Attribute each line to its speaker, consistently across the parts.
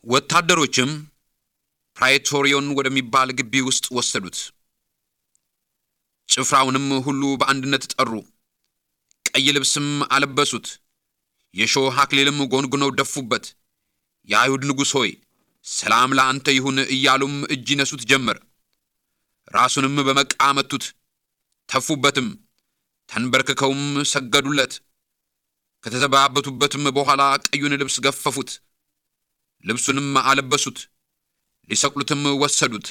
Speaker 1: ወታደሮችም ፕራይቶሪዮን ወደሚባል ግቢ ውስጥ ወሰዱት። ጭፍራውንም ሁሉ በአንድነት ጠሩ። ቀይ ልብስም አለበሱት፣ የሾህ አክሊልም ጎንጉነው ደፉበት። የአይሁድ ንጉሥ ሆይ ሰላም ለአንተ ይሁን እያሉም እጅ ይነሱት ጀመር። ራሱንም በመቃ መቱት፣ ተፉበትም፣ ተንበርክከውም ሰገዱለት። ከተዘባበቱበትም በኋላ ቀዩን ልብስ ገፈፉት፣ ልብሱንም አለበሱት፣ ሊሰቅሉትም ወሰዱት።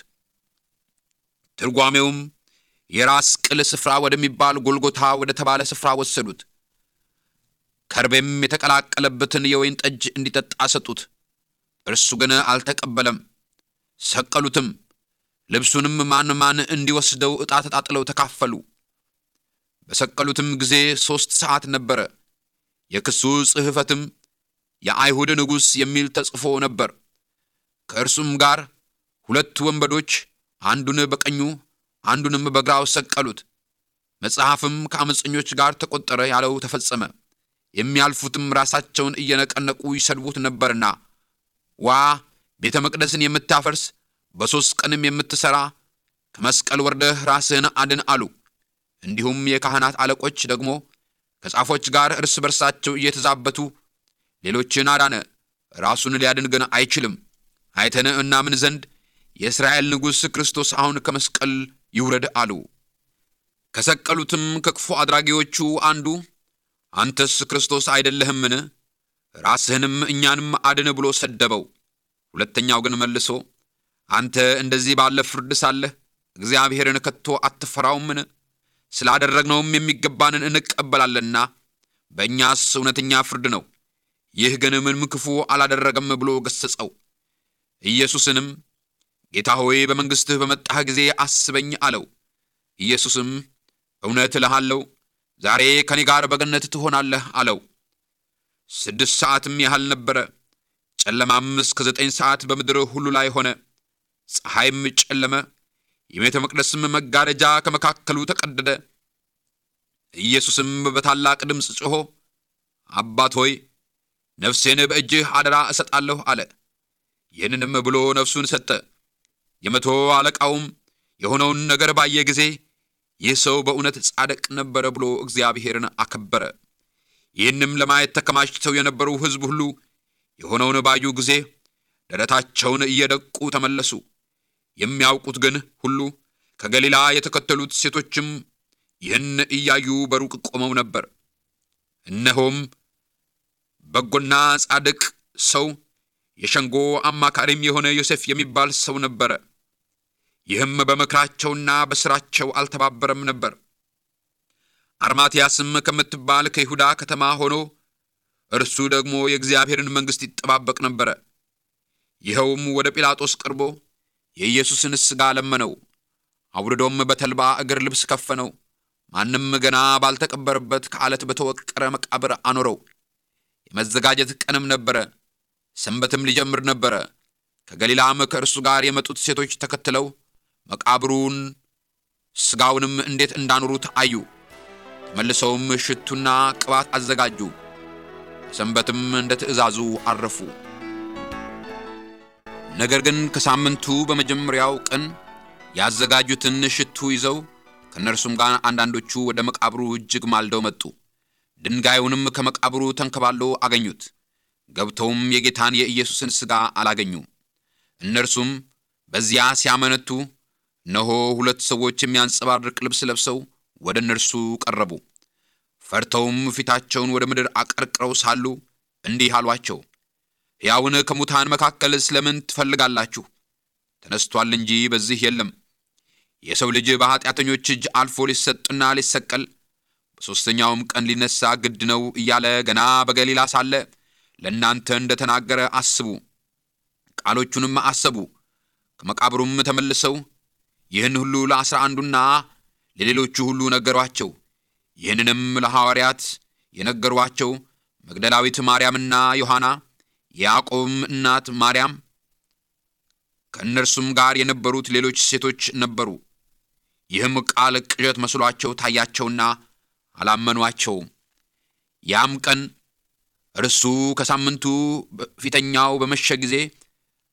Speaker 1: ትርጓሜውም የራስ ቅል ስፍራ ወደሚባል ጎልጎታ ወደ ተባለ ስፍራ ወሰዱት። ከርቤም የተቀላቀለበትን የወይን ጠጅ እንዲጠጣ ሰጡት። እርሱ ግን አልተቀበለም። ሰቀሉትም። ልብሱንም ማን ማን እንዲወስደው ዕጣ ተጣጥለው ተካፈሉ። በሰቀሉትም ጊዜ ሦስት ሰዓት ነበረ። የክሱ ጽሕፈትም የአይሁድ ንጉሥ የሚል ተጽፎ ነበር። ከእርሱም ጋር ሁለት ወንበዶች አንዱን በቀኙ አንዱንም በግራው ሰቀሉት። መጽሐፍም ከአመፀኞች ጋር ተቆጠረ ያለው ተፈጸመ። የሚያልፉትም ራሳቸውን እየነቀነቁ ይሰድቡት ነበርና ዋ ቤተ መቅደስን የምታፈርስ በሦስት ቀንም የምትሠራ ከመስቀል ወርደህ ራስህን አድን አሉ። እንዲሁም የካህናት አለቆች ደግሞ ከጻፎች ጋር እርስ በርሳቸው እየተዛበቱ ሌሎችን አዳነ፣ ራሱን ሊያድን ግን አይችልም። አይተን እናምን ዘንድ የእስራኤል ንጉሥ ክርስቶስ አሁን ከመስቀል ይውረድ አሉ። ከሰቀሉትም ከክፉ አድራጊዎቹ አንዱ አንተስ ክርስቶስ አይደለህምን? ራስህንም እኛንም አድን ብሎ ሰደበው። ሁለተኛው ግን መልሶ አንተ እንደዚህ ባለ ፍርድ ሳለህ እግዚአብሔርን ከቶ አትፈራውምን? ስላደረግነውም የሚገባንን እንቀበላለንና በእኛስ እውነተኛ ፍርድ ነው። ይህ ግን ምንም ክፉ አላደረገም ብሎ ገሠጸው። ኢየሱስንም ጌታ ሆይ በመንግሥትህ በመጣህ ጊዜ አስበኝ አለው። ኢየሱስም እውነት እልሃለሁ ዛሬ ከኔ ጋር በገነት ትሆናለህ አለው። ስድስት ሰዓትም ያህል ነበረ። ጨለማም እስከ ዘጠኝ ሰዓት በምድር ሁሉ ላይ ሆነ። ፀሐይም ጨለመ። የቤተ መቅደስም መጋረጃ ከመካከሉ ተቀደደ። ኢየሱስም በታላቅ ድምፅ ጮኾ አባት ሆይ ነፍሴን በእጅህ አደራ እሰጣለሁ አለ። ይህንንም ብሎ ነፍሱን ሰጠ። የመቶ አለቃውም የሆነውን ነገር ባየ ጊዜ ይህ ሰው በእውነት ጻድቅ ነበረ ብሎ እግዚአብሔርን አከበረ። ይህንም ለማየት ተከማችተው የነበሩ ሕዝብ ሁሉ የሆነውን ባዩ ጊዜ ደረታቸውን እየደቁ ተመለሱ። የሚያውቁት ግን ሁሉ ከገሊላ የተከተሉት ሴቶችም ይህን እያዩ በሩቅ ቆመው ነበር። እነሆም በጎና ጻድቅ ሰው የሸንጎ አማካሪም የሆነ ዮሴፍ የሚባል ሰው ነበረ። ይህም በምክራቸውና በሥራቸው አልተባበረም ነበር። አርማትያስም ከምትባል ከይሁዳ ከተማ ሆኖ እርሱ ደግሞ የእግዚአብሔርን መንግሥት ይጠባበቅ ነበረ። ይኸውም ወደ ጲላጦስ ቀርቦ የኢየሱስን ሥጋ ለመነው። አውርዶም በተልባ እግር ልብስ ከፈነው። ማንም ገና ባልተቀበረበት ከዓለት በተወቀረ መቃብር አኖረው። የመዘጋጀት ቀንም ነበረ። ሰንበትም ሊጀምር ነበረ። ከገሊላም ከእርሱ ጋር የመጡት ሴቶች ተከትለው መቃብሩን ሥጋውንም እንዴት እንዳኖሩት አዩ። ተመልሰውም ሽቱና ቅባት አዘጋጁ። በሰንበትም እንደ ትእዛዙ አረፉ። ነገር ግን ከሳምንቱ በመጀመሪያው ቀን ያዘጋጁትን ሽቱ ይዘው ከእነርሱም ጋር አንዳንዶቹ ወደ መቃብሩ እጅግ ማልደው መጡ። ድንጋዩንም ከመቃብሩ ተንከባለው አገኙት። ገብተውም የጌታን የኢየሱስን ሥጋ አላገኙም። እነርሱም በዚያ ሲያመነቱ እነሆ ሁለት ሰዎች የሚያንጸባርቅ ልብስ ለብሰው ወደ እነርሱ ቀረቡ። ፈርተውም ፊታቸውን ወደ ምድር አቀርቅረው ሳሉ እንዲህ አሏቸው፣ ሕያውን ከሙታን መካከል ስለምን ትፈልጋላችሁ? ተነስቶአል እንጂ በዚህ የለም። የሰው ልጅ በኀጢአተኞች እጅ አልፎ ሊሰጥና ሊሰቀል በሦስተኛውም ቀን ሊነሣ ግድ ነው እያለ ገና በገሊላ ሳለ ለእናንተ እንደ ተናገረ አስቡ። ቃሎቹንም አሰቡ። ከመቃብሩም ተመልሰው ይህን ሁሉ ለአስራ አንዱና ለሌሎቹ ሁሉ ነገሯቸው። ይህንንም ለሐዋርያት የነገሯቸው መግደላዊት ማርያምና ዮሐና፣ የያዕቆብም እናት ማርያም፣ ከእነርሱም ጋር የነበሩት ሌሎች ሴቶች ነበሩ። ይህም ቃል ቅዠት መስሏቸው ታያቸውና አላመኗቸውም። ያም ቀን እርሱ ከሳምንቱ ፊተኛው በመሸ ጊዜ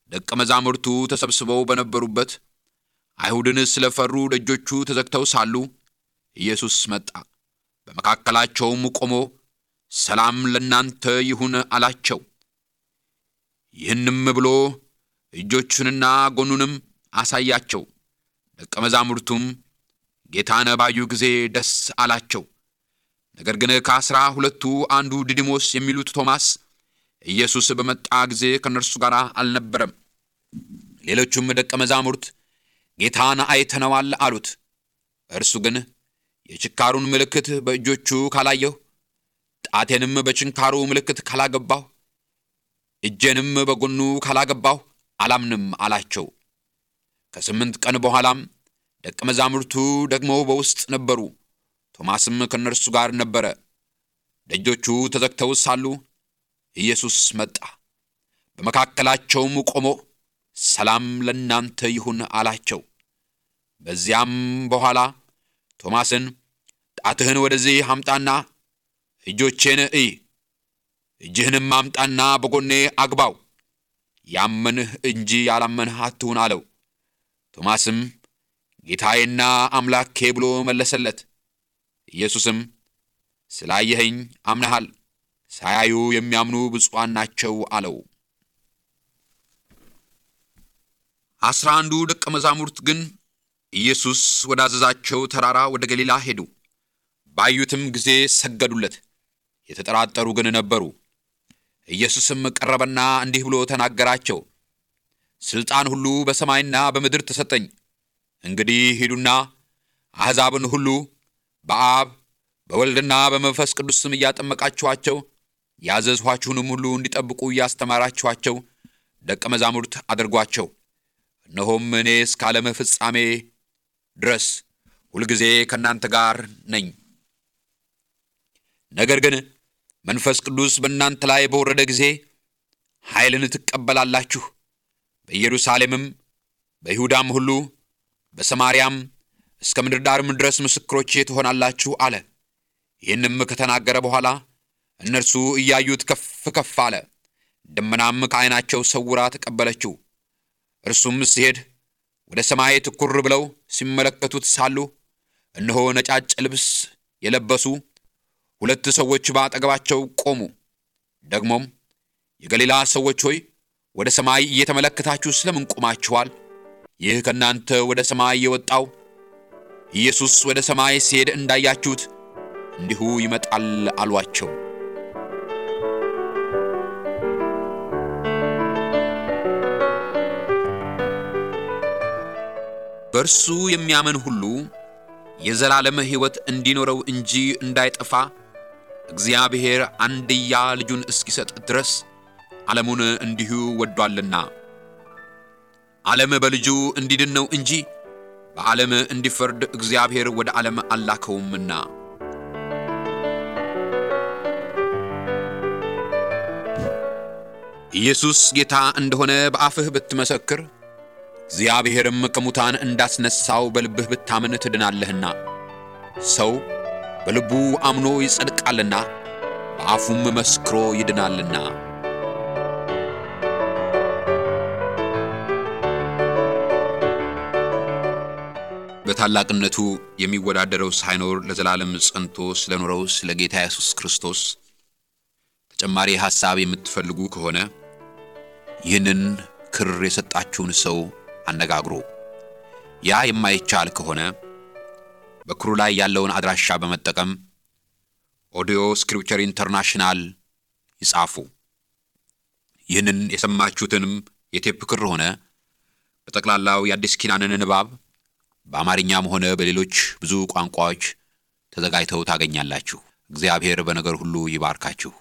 Speaker 1: ደቀ መዛሙርቱ ተሰብስበው በነበሩበት አይሁድን ስለፈሩ ደጆቹ ተዘግተው ሳሉ ኢየሱስ መጣ። በመካከላቸውም ቆሞ ሰላም ለእናንተ ይሁን አላቸው። ይህንም ብሎ እጆቹንና ጎኑንም አሳያቸው። ደቀ መዛሙርቱም ጌታን ባዩ ጊዜ ደስ አላቸው። ነገር ግን ከአስራ ሁለቱ አንዱ ዲዲሞስ የሚሉት ቶማስ ኢየሱስ በመጣ ጊዜ ከእነርሱ ጋር አልነበረም። ሌሎቹም ደቀ መዛሙርት ጌታን አይተነዋል አሉት። እርሱ ግን የችካሩን ምልክት በእጆቹ ካላየሁ፣ ጣቴንም በችንካሩ ምልክት ካላገባሁ፣ እጄንም በጎኑ ካላገባሁ አላምንም አላቸው። ከስምንት ቀን በኋላም ደቀ መዛሙርቱ ደግሞ በውስጥ ነበሩ። ቶማስም ከእነርሱ ጋር ነበረ። ደጆቹ ተዘግተው ሳሉ ኢየሱስ መጣ። በመካከላቸውም ቆሞ ሰላም ለእናንተ ይሁን አላቸው። በዚያም በኋላ ቶማስን ጣትህን ወደዚህ አምጣና እጆቼን እይ፣ እጅህንም አምጣና በጎኔ አግባው፣ ያመንህ እንጂ ያላመንህ አትሁን አለው። ቶማስም ጌታዬና አምላኬ ብሎ መለሰለት። ኢየሱስም ስላየኸኝ አምነሃል፣ ሳያዩ የሚያምኑ ብፁዓን ናቸው አለው። አስራ አንዱ ደቀ መዛሙርት ግን ኢየሱስ ወዳዘዛቸው ተራራ ወደ ገሊላ ሄዱ። ባዩትም ጊዜ ሰገዱለት። የተጠራጠሩ ግን ነበሩ። ኢየሱስም ቀረበና እንዲህ ብሎ ተናገራቸው። ሥልጣን ሁሉ በሰማይና በምድር ተሰጠኝ። እንግዲህ ሂዱና አሕዛብን ሁሉ በአብ በወልድና በመንፈስ ቅዱስ ስም እያጠመቃችኋቸው ያዘዝኋችሁንም ሁሉ እንዲጠብቁ እያስተማራችኋቸው ደቀ መዛሙርት አድርጓቸው። እነሆም እኔ እስከ ዓለም ፍጻሜ ድረስ ሁልጊዜ ከእናንተ ጋር ነኝ። ነገር ግን መንፈስ ቅዱስ በእናንተ ላይ በወረደ ጊዜ ኃይልን ትቀበላላችሁ። በኢየሩሳሌምም በይሁዳም ሁሉ በሰማርያም እስከ ምድር ዳርም ድረስ ምስክሮቼ ትሆናላችሁ አለ። ይህንም ከተናገረ በኋላ እነርሱ እያዩት ከፍ ከፍ አለ። ደመናም ከዓይናቸው ሰውራ ተቀበለችው። እርሱም ሲሄድ ወደ ሰማይ ትኩር ብለው ሲመለከቱት ሳሉ እነሆ ነጫጭ ልብስ የለበሱ ሁለት ሰዎች በአጠገባቸው ቆሙ። ደግሞም የገሊላ ሰዎች ሆይ ወደ ሰማይ እየተመለከታችሁ ስለምን ቆማችኋል? ይህ ከእናንተ ወደ ሰማይ የወጣው ኢየሱስ ወደ ሰማይ ሲሄድ እንዳያችሁት እንዲሁ ይመጣል አሏቸው። በእርሱ የሚያምን ሁሉ የዘላለም ሕይወት እንዲኖረው እንጂ እንዳይጠፋ እግዚአብሔር አንድያ ልጁን እስኪሰጥ ድረስ ዓለሙን እንዲሁ ወዷልና። ዓለም በልጁ እንዲድን ነው እንጂ በዓለም እንዲፈርድ እግዚአብሔር ወደ ዓለም አላከውምና። ኢየሱስ ጌታ እንደሆነ በአፍህ ብትመሰክር እግዚአብሔርም ከሙታን እንዳስነሳው በልብህ ብታምን ትድናለህና። ሰው በልቡ አምኖ ይጸድቃልና በአፉም መስክሮ ይድናልና። በታላቅነቱ የሚወዳደረው ሳይኖር ለዘላለም ጸንቶ ስለኖረው ስለ ጌታ ኢየሱስ ክርስቶስ ተጨማሪ ሐሳብ የምትፈልጉ ከሆነ ይህንን ክር የሰጣችሁን ሰው አነጋግሩ። ያ የማይቻል ከሆነ በክሩ ላይ ያለውን አድራሻ በመጠቀም ኦዲዮ ስክሪፕቸር ኢንተርናሽናል ይጻፉ። ይህንን የሰማችሁትንም የቴፕ ክር ሆነ በጠቅላላው የአዲስ ኪዳንን ንባብ በአማርኛም ሆነ በሌሎች ብዙ ቋንቋዎች ተዘጋጅተው ታገኛላችሁ። እግዚአብሔር በነገር ሁሉ ይባርካችሁ።